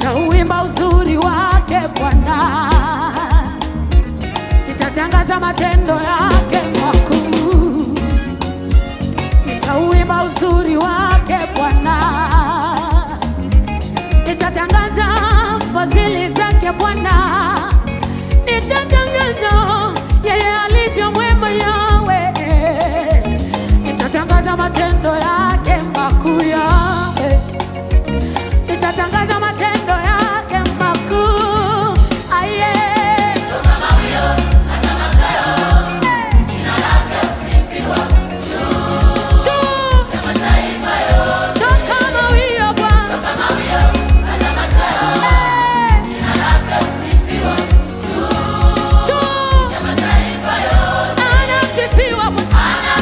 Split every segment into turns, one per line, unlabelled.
nitauimba uzuri wake Bwana, nitatangaza matendo yake makuu, nitauimba uzuri wake Bwana, nitatangaza fadhili zake Bwana, nitatangaza yeye alivyo mwema yawe, nitatangaza matendo yake makuu yawe nitatangaza matendo yake makuu. Aye. Juu. Toka mawio Bwana. Eh. Juu. Anasifiwa Bwana.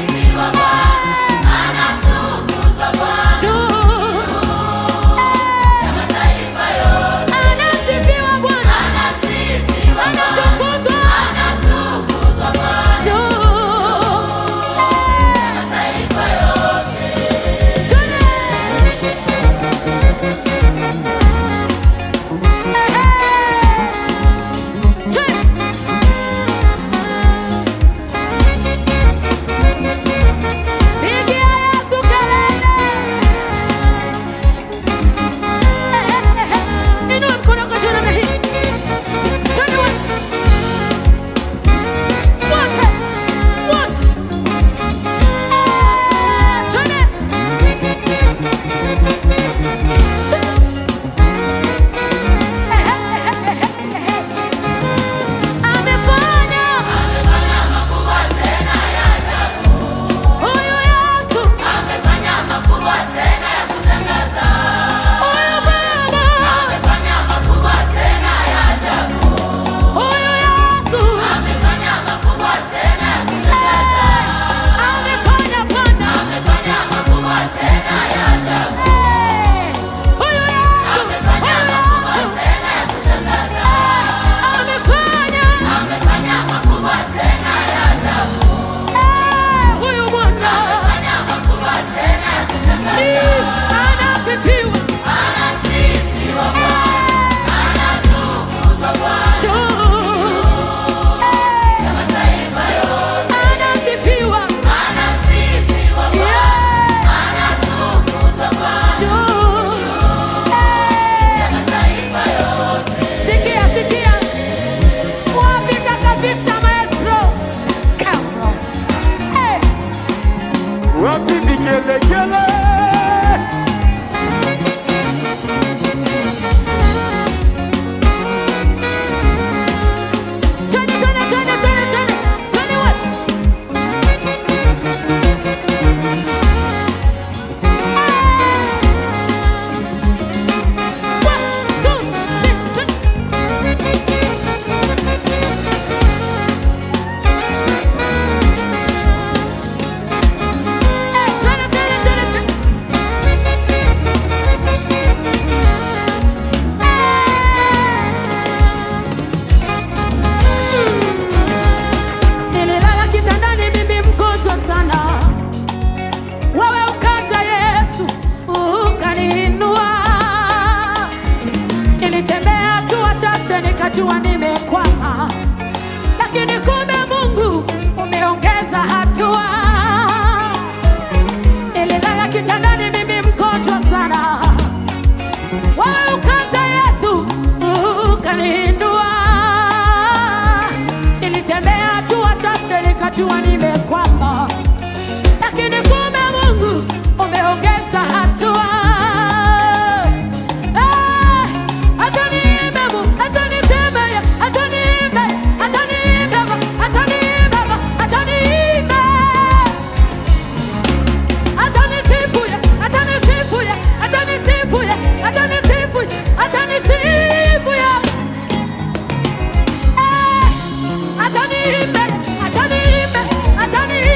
Eh. Juu. Eh. Anasifiwa Bwana. Anatukuzwa. Juu. Pigia Yesu kelele. Inua mkono kwa juu namna hii. Twende wote. Wote. Wote. Eh, twende. Amefanya. Huyu Yesu. Huyu Baba. Huyu Yesu. Amefanya Bwana. Eh, huyu Yesu. Amefanya. Eh, huyu Bwana. Eh, anasifiwa. Juu. Eh, anasifiwa. Yeah. Juu. Eh, sikia, sikia. Wapi kaka Victor Maestro? Come on. Eh.
Wapi vigelegele?
Twende, twende, twende, twende, twende. Twende wote. One, two, three, twende. Eh, twende, twende, twende, twende. Nililala kitandani mimi mgonjwa sana, wewe ukaja Yesu ukaniinua. Nilitembea hatua chache nikajua nimekwama, lakini kumbe Mungu umeongeza hatua. Nililala kitandani mimi mgonjwa sana, wewe ukaja Yesu ukaniinua. Nilitembea hatua chache nikajua nimekwama, lakini kumbe Mungu umeongeza hatua. Eh, acha niimbe Mungu, acha niseme, acha niimbe, acha niimbe, acha niimbe, acha niimbe. Acha nisifu, acha nisifu, acha nisifu, acha nisifu, acha nisifu. Eh, acha niimbe, acha niimbe, acha niimbe.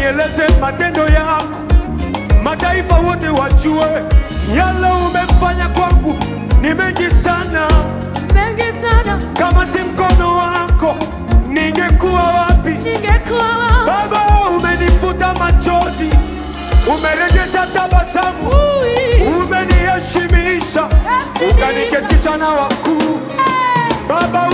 nieleze matendo yako, mataifa wote wajue yale umefanya kwangu ni mengi sana.
mengi sana,
Kama si mkono wako ningekuwa wapi?
ningekuwa wapi?
Baba, umenifuta machozi, umerejesha tabasamu,
Ui.
umeniheshimisha,
Heshimisha.
ukaniketisha na wakuu.
Eh,
Baba,